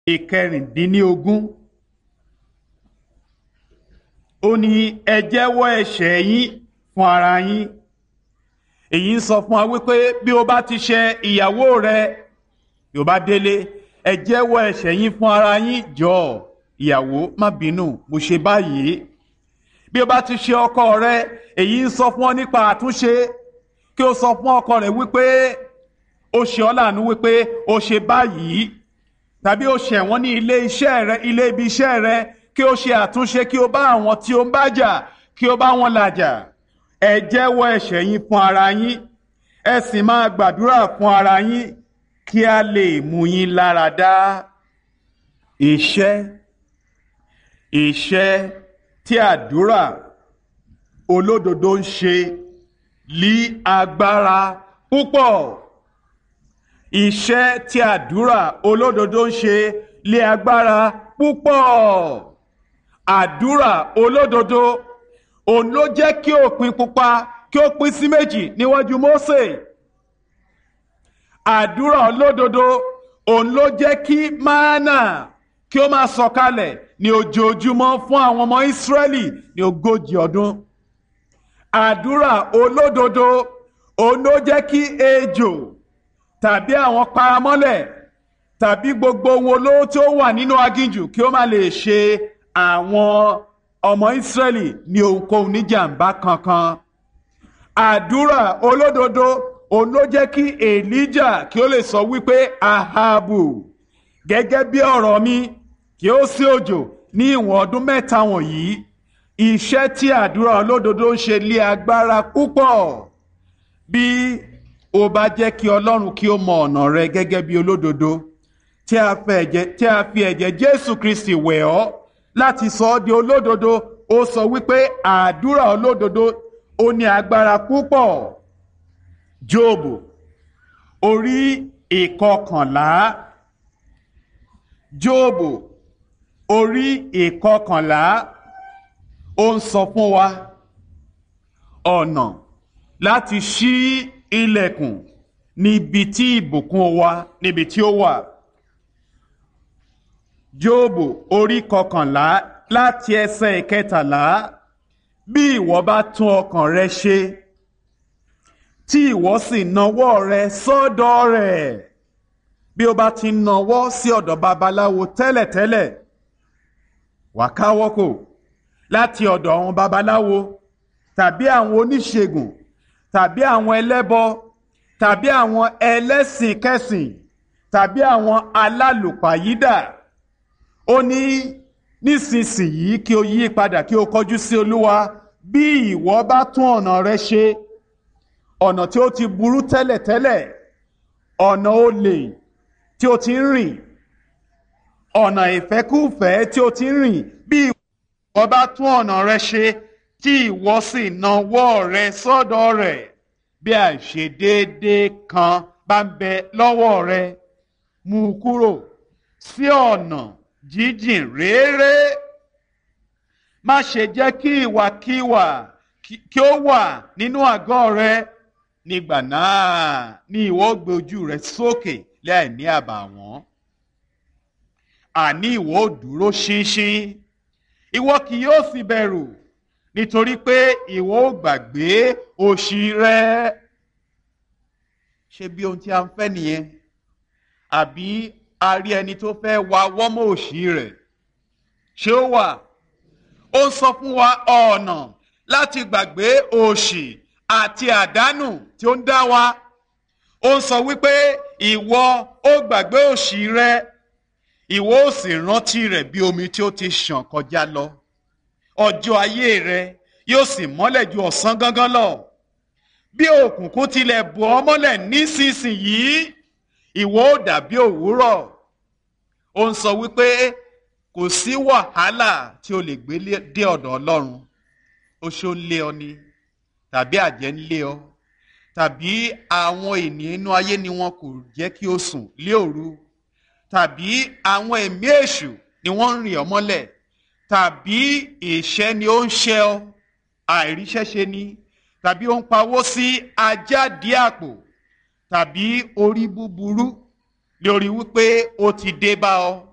ìkẹrìndínlógún ó ní ẹ jẹ́wọ́ ẹ̀ṣẹ̀ yín fún ara yín èyí ń sọ fún wa wípé bí o bá ti ṣe ìyàwó rẹ yóò bá délé ẹ jẹ́wọ́ ẹ̀ṣẹ̀ yín fún ara yín jọ ìyàwó má bínú mo ṣe báyìí bí o bá ti ṣe ọkọ rẹ èyí ń sọ fún ọ nípa àtúnṣe kí o sọ fún ọkọ rẹ wípé o ṣe ọ́ láàánú wípé o ṣe báyìí tàbí o ṣẹ̀ wọ́n ní ilé iṣẹ́ rẹ ilé ibi iṣẹ́ rẹ kí o ṣe àtúnṣe kí o bá àwọn tí o ń bá jà kí o bá wọn làjà ẹ jẹ́wọ́ ẹ̀ṣẹ̀ yín fún ara yín ẹ sì máa gbàdúrà fún ara yín kí a lè mú yín lára dá iṣẹ́ iṣẹ́ tí àdúrà olódodo ń ṣe lí agbára púpọ̀ iṣẹ́ tí àdúrà olódodo ń ṣe lé agbára púpọ̀ àdúrà olódodo òun ló jẹ́ kí òpin pupa kí ó pín sí méjì níwájú Mósè àdúrà olódodo òun ló jẹ́ kí mánà kí ó máa sọ̀kalẹ̀ ní ojoojúmọ́ fún àwọn ọmọ Ísírẹ́lì ní ogójì ọdún àdúrà olódodo òun ló jẹ́ kí ejò tàbí àwọn paramọ́lẹ̀ tàbí gbogbo ohun olóró tí ó wà nínú aginjù kí ó má lè ṣe àwọn ọmọ Ísírẹ́lì ní ohunkóhun níjàmbá kankan àdúrà olódodo òun ló jẹ́ kí Èlíjà kí ó lè sọ wípé Ahabu gẹ́gẹ́ bí ọ̀rọ̀ mi kí ó sí òjò ní ìwọ̀n ọdún mẹ́ta wọ̀nyí iṣẹ́ tí àdúrà olódodo ń ṣe lé agbára púpọ̀ bí ó bá jẹ́ kí Ọlọ́run kí ó mọ ọ̀nà rẹ gẹ́gẹ́ bí olódodo tí a fi ẹ̀jẹ̀ Jésù Kristi wẹ̀ ọ́ láti sọ ọ́ di olódodo ó sọ wípé àdúrà olódodo ó ní agbára púpọ̀ Jóòbù orí ìkọkànlá Jóòbù orí ìkọkànlá ó ń sọ fún wa ọ̀nà láti ṣí ilẹ̀kùn níbi tí ìbùkún wa níbi tí ó wà. Jóòbù orí kọkànlá láti ẹsẹ̀ ìkẹtàlá bí ìwọ bá tún ọkàn rẹ ṣe tí ìwọ sì nawọ́ rẹ sọ́dọ̀ rẹ̀ bí o bá ti nawọ́ sí ọ̀dọ̀ babaláwo tẹ́lẹ̀tẹ́lẹ̀ wà káwọ́ kò láti ọ̀dọ̀ àwọn babaláwo tàbí àwọn oníṣègùn tàbí àwọn ẹlẹ́bọ tàbí àwọn ẹlẹ́sìn kẹsìn tàbí àwọn alálùpàyídà ó ní nísinsìnyí kí o yí padà kí o kọjú sí olúwa bí ìwọ bá tún ọ̀nà rẹ ṣe ọ̀nà tí ó ti burú tẹ́lẹ̀tẹ́lẹ̀ ọ̀nà olè tí o ti ń rìn ọ̀nà ìfẹ́kúfẹ̀ẹ́ tí o ti ń rìn bí ìwọ bá tún ọ̀nà rẹ ṣe tí ìwọ sì nawọ́ rẹ sọ́dọ̀ rẹ̀ bí àìṣedéédé kan bá ń bẹ lọ́wọ́ rẹ mú u kúrò sí ọ̀nà jíjìn réré má ṣe jẹ́ kí ìwàkiwà kí ó wà nínú àgọ́ rẹ nígbà náà ni ìwọ gbé ojú rẹ sókè láì ní àbàwọ́n àní ìwọ ò dúró ṣinṣin ìwọ kì yóò sì bẹ̀rù nítorí pé ìwọ ò gbàgbé òṣì rẹ ṣé bí ohun tí a ń fẹ́ nìyẹn àbí a rí ẹni tó fẹ́ wa wọ́mọ̀ òṣì rẹ̀ ṣé ó wà ó ń sọ fún wa ọ̀nà láti gbàgbé òṣì àti àdánù tí ó ń dá wa ó ń sọ wípé ìwọ ó gbàgbé òṣì rẹ ìwọ ó sì rántí rẹ̀ bí omi tí ó ti ṣàn kọjá lọ ọjọ́ ayé rẹ yóò sì mọ́lẹ̀ ju ọ̀sán gangan lọ bí òkùnkùn tilẹ̀ bò ọ́ mọ́lẹ̀ nísinsìnyí ìwọ ó dàbí òwúrọ̀ ó ń sọ wípé kò sí wàhálà tí o lè gbé dé ọ̀dọ̀ Ọlọ́run oṣó ń lé ọ ni tàbí àjẹ́ ń lé ọ tàbí àwọn ènìyàn inú ayé ni wọn kò jẹ́ kí o sùn lé òru tàbí àwọn ẹ̀mí èṣù ni wọ́n ń rìn ọ́ mọ́lẹ̀ tàbí ìṣẹ́ ni ó ń ṣẹ́ ọ àìríṣẹ́ṣe ni tàbí ó ń pawó sí ajáde àpò tàbí orí búburú lórí wípé ó ti dé bá ọ